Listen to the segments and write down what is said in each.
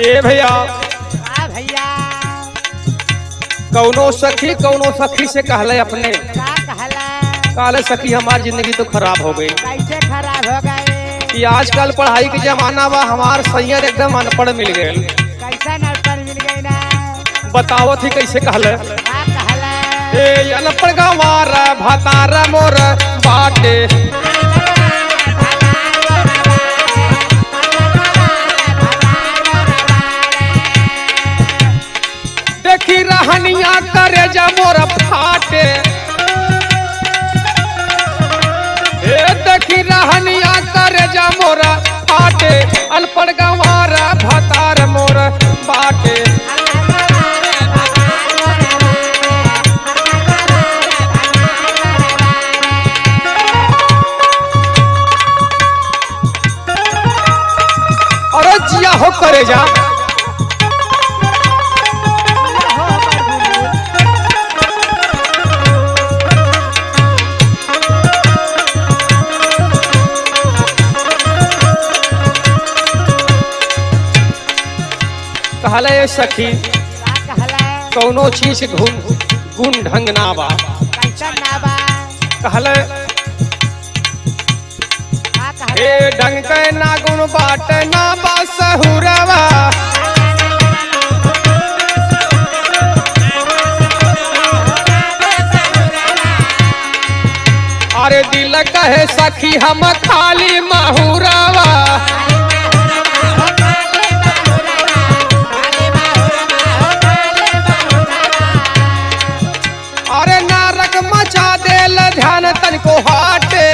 ए भैया का भैया कौनो सखी कौनो सखी से कहले अपने का कहला कहले सखी हमारी जिंदगी तो खराब हो गई कैसे खराब हो गए कि आजकल पढ़ाई के जमाना बा हमार सैयद एकदम अनपढ़ मिल गए कैसा नौकर मिल गई ना बतावत ही कैसे कहले का कहला ए अनपढ़ गंवार भतार मोर बाटे देखी रहनिया करे जा मोर फाटे ए देखी रहनिया करे जा मोर फाटे अनपढ़ गंवार भतार मोर बाटे अरे जिया हो करे जा कहले ए सखी का कहला कौनो चीज के गुण गुण ढंग ना बा कैसा ना बा कहले का कहला ए ढंग के ना गुण बाट ना बा सहुरवा अरे दिल कहे सखी हम खाली महुरवा अरे नारक मचा देल ध्यान तनिको हाटे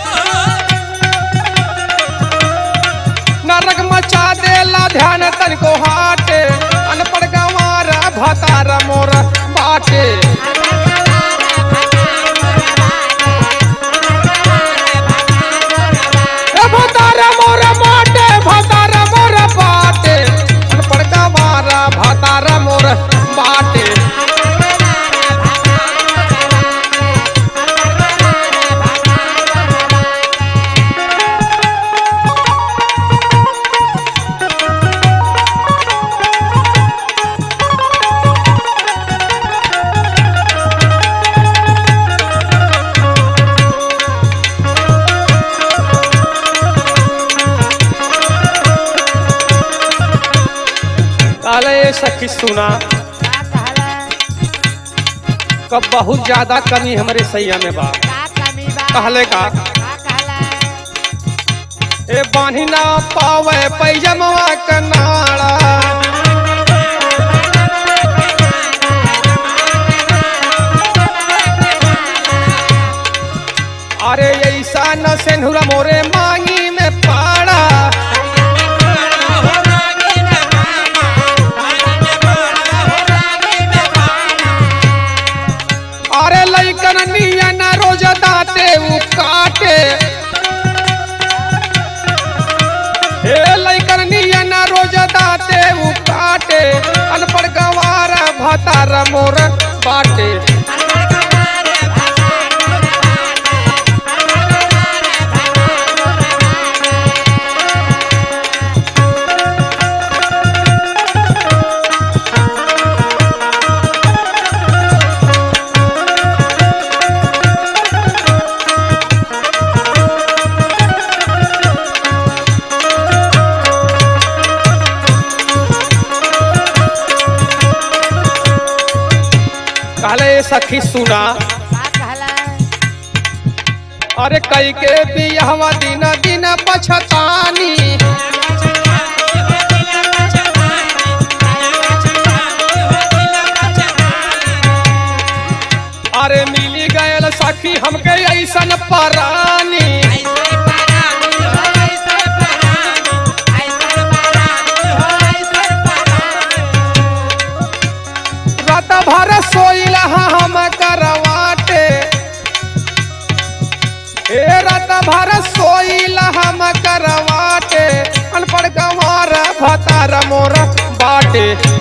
नरक मचा देला ध्यान तनिको हाटे अनपढ़ गंवार भतार मोर बाटे ए भतार मोर बाटे भतार मोर बाटे अनपढ़ गंवार भतार मोर बाटे काले ये सखी सुना का कहला कब बहुत ज्यादा कमी हमारे सैया में बा का कमी बा कहले का का कहला ए बानी ना पावे पैजमवा कनाड़ा अरे ऐसा न सेनुरा मोरे मांगी में पाड़ा अरे लइकन नियन रोज दाते उ काटे हे लइकन नियन रोज दाते उ काटे अनपढ़ गंवार भतार मोर बाटे कहले ए सखी सुना का कहला अरे कई के बियाहवा दिन दिन पछतानी अरे मिली गयल सखी हमके ऐसन परानी रात भर सोइला हम करवाटे ए रात भर सोइला हम करवाटे अनपढ़ गंवार भतार मोर बाटे